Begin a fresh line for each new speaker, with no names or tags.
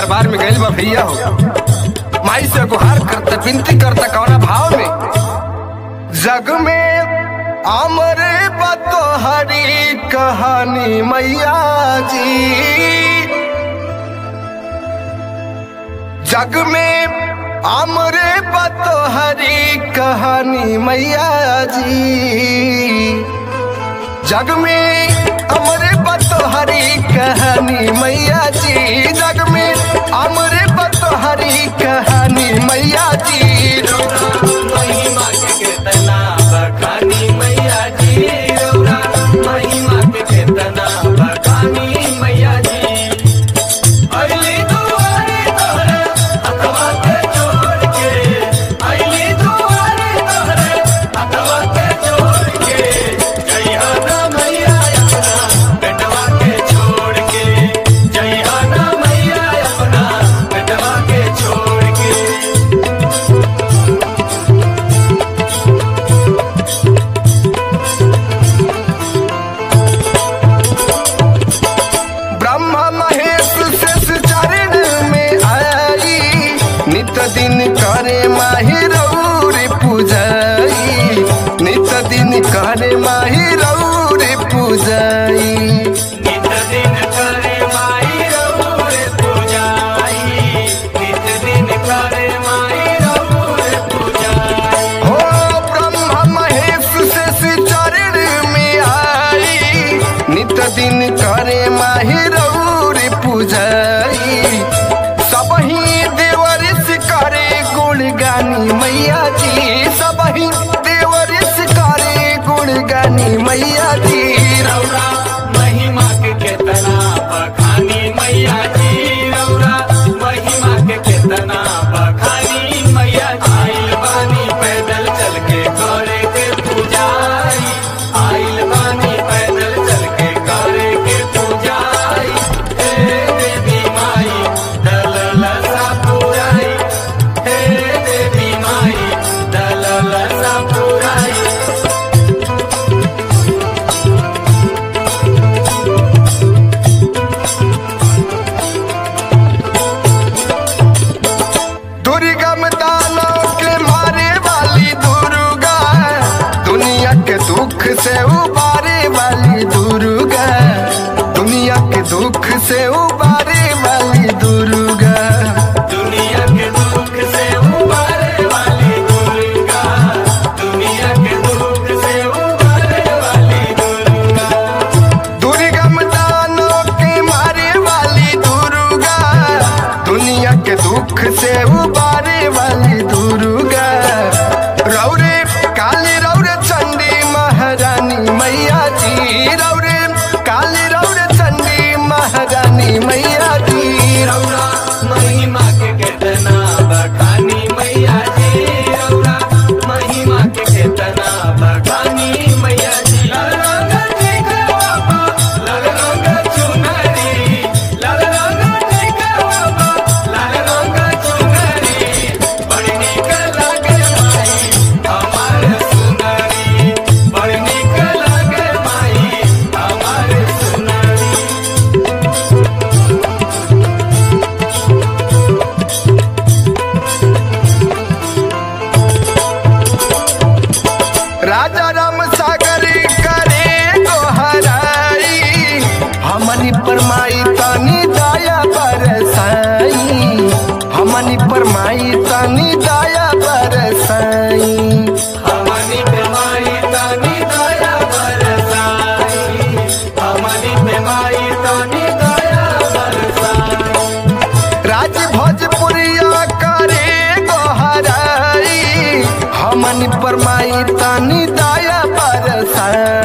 दरबार में गइल बा भैया हो माई से गुहार करता विनती करता कौना भाव में जग में अमर बतो हरी कहानी मैया जी जग में अमर बतो हरी कहानी मैया जी जग में अमर बतोहरी कहानी मैया जी जग में अमर बतोहरी कहानी मैया जी
महिमा के केतना बखानी मैया जी रौरा महिमा के केतना बखानी मैया जी अइली दुआरे तोहरे हथवा के जोड़ के अइली दुआरे तोहरे हथवा के जोड़ के जइहा ना मैया अपना बेटवा के छोड़ के जइहा ना मैया अपना बेटवा के छोड़ के
ब्रह्मा महेश शेष चरण में आई नित दिन करे माही रौर पूजाई नित दिन करे माही रौर पूजाई
नित दिन करे माई रघुर पूजाई नित दिन करे माई रघुर पूजाई
हो ब्रह्मा महेश शेष चरण में आई नित दिन करे माही रौर पूजाई सबही देवरिस करे गुणगानी मैया जी सबही देवरिस करे गुणगानी मैया जी
रौरा महिमा के केतना बखानी मैया जी रौरा महिमा के केतना बखानी मैया जी आइल बानी पैदल चल के करे के पूजाई आइल बानी पैदल चल के करे के पूजाई हे देवी माई दलल सा पुराई हे देवी माई दलल सा पुराई
दुर्गम दानव के मारे वाली दुर्गा दुनिया के दुख से उबारे वाली दुर्गा दुनिया के दुख से उबारे वाली दुर्गा
दुनिया के दुख से उबारे वाली दुर्गा दुनिया के दुख से उबारे वाली दुर्गा
दुर्गम दानव के मारे वाली दुर्गा दुनिया के दुख से उबारे वाली दुर्गा रौरे काली रौरे चंडी महारानी मैया जी रौरे काली रौरे चंडी महारानी मैया जी
रौरा महिमा के केतना बखानी मैया जी रौरा महिमा के केतना बखानी मैया जी लाल रंग टीका बाबा लाल रंग चुनरी लाल रंग टीका बाबा लाल रंग चुनरी बड़ी निक लागे माई हमार सुनरी बड़ी निक लागे माई हमार सुनरी
राजा राम सागर करे दोहराई हमनी परमाई तनी दया बरसाई हमनी परमाई तनी दया बरसाई
हमनी बेमाई तानी दया बरसाई हमनी बेमाई तानी दया बरसाई
राज भोजपुरिया करे दोहराई हमनी परमाई तनी दया बरसाई